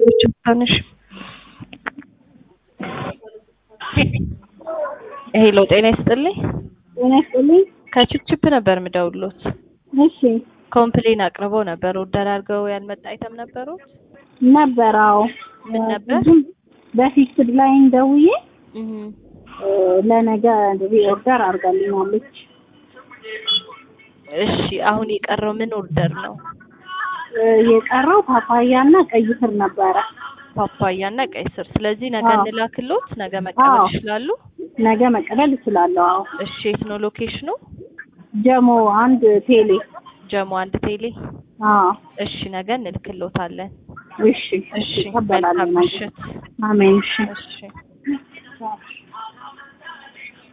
ትንሽ ሄሎ ጤና ይስጥልኝ። ጤና ይስጥልኝ። ከችፕችፕ ነበር ምደውሎት። እሺ ኮምፕሌን አቅርበው ነበር። ኦርደር አድርገው ያልመጣ አይተም ነበሩት። ነበር። አዎ ምን ነበር? ብዙም በፊክስድ ላይ ደውዬ እህ እ፣ ለነገ ኦርደር አድርጋልኛለች። እሺ አሁን የቀረው ምን ኦርደር ነው? እ፣ የቀረው ፓፓያና ቀይ ስር ነበረ። ፓፓያ እና ቀይ ስር። ስለዚህ ነገ አዎ። እንላክሎት፣ ነገ መቀበል አዎ። ይችላሉ። ነገ መቀበል እችላለሁ። አዎ እሺ የት ነው ሎኬሽኑ? ጀሞ አንድ ቴሌ። ጀሞ አንድ ቴሌ። አዎ እሺ ነገ እንልክሎታለን። እሺ እሺ እቀበላለሁ መልካም ነገ። ምሽት። አሜን። እሺ እሺ